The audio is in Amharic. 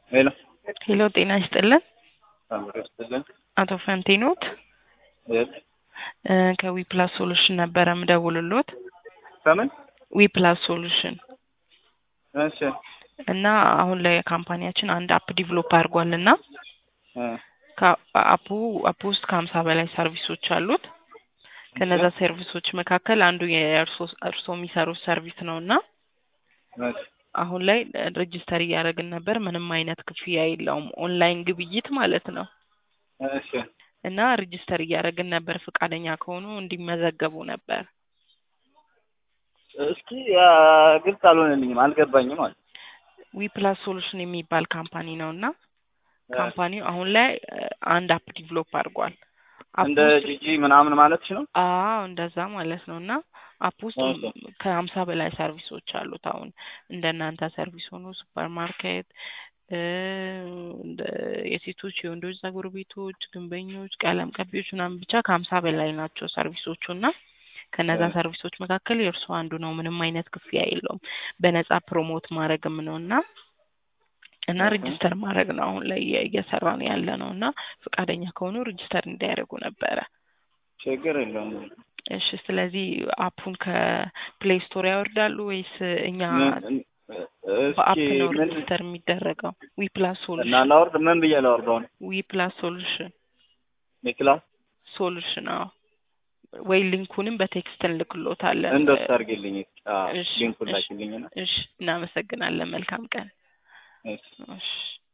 ሄሎ ሄሎ ጤና ይስጥልን ታምሩ ይስጥልን። አቶ ፈንቴኖት የት እ ከዊ ፕላስ ሶሉሽን ነበረ ምደውልሎት ከምን? ዊ ፕላስ ሶሉሽን እሺ እና አሁን ላይ ካምፓኒያችን አንድ አፕ ዲቨሎፕ አድርጓል እና እ አፑ አፕ ውስጥ ከሀምሳ በላይ ሰርቪሶች አሉት። ከነዛ ሰርቪሶች መካከል አንዱ የእርሶ እርሶ የሚሰሩት ሰርቪስ ነው እና እሺ አሁን ላይ ሬጅስተር እያደረግን ነበር። ምንም አይነት ክፍያ የለውም። ኦንላይን ግብይት ማለት ነው እሺ እና ሬጅስተር እያደረግን ነበር። ፈቃደኛ ከሆኑ እንዲመዘገቡ ነበር። እስኪ ያ ግልጽ አልሆነልኝም፣ አልገባኝም ማለት ዊ ፕላስ ሶሉሽን የሚባል ካምፓኒ ነው እና ካምፓኒው አሁን ላይ እ አንድ አፕ ዲቨሎፕ አድርጓል። አፕ እንደ ውስጥ ጂጂ ምናምን ማለትሽ ነው? አዎ እንደዛ ማለት ነው እና አፕ ውስጥ ኦኬ። ከሀምሳ በላይ ሰርቪሶች አሉት። አሁን እንደ እናንተ ሰርቪስ ሆኖ ሱፐር ማርኬት እ እንደ የሴቶች የወንዶች ጸጉር ቤቶች፣ ግንበኞች፣ ቀለም ቀቢዎች ምናምን ብቻ ከሀምሳ በላይ ናቸው ሰርቪሶቹ እና ከነዛ እ ሰርቪሶች መካከል የእርሱ አንዱ ነው። ምንም አይነት ክፍያ የለውም። በነጻ ፕሮሞት ማድረግም ነው እና እና እህ ሬጅስተር ማድረግ ነው አሁን ላይ እየ- እየሰራን ያለ ነው እና ፈቃደኛ ከሆኑ ሬጅስተር እንዲያደርጉ ነበረ። ችግር የለውም። እሺ ስለዚህ አፑን ከፕሌይ ስቶር ያወርዳሉ ወይስ እኛ ምን እስኪ በአፕ ነው ምን ሬጅስተር የሚደረገው? ዊ ፕላስ እና ሶሉሽን ላወርድ ምን ብዬ ላወርደው ነው? ዊ ፕላስ ሶሉሽን የክላስ ሶሉሽን አዎ። ወይ ሊንኩንም በቴክስት እንልክሎታለን። እንደሱ አድርጊልኝ። አዎ እሺ ሊንኩን እሺ ላኪልኝና እሺ እናመሰግናለን። መልካም ቀን። እሺ እሺ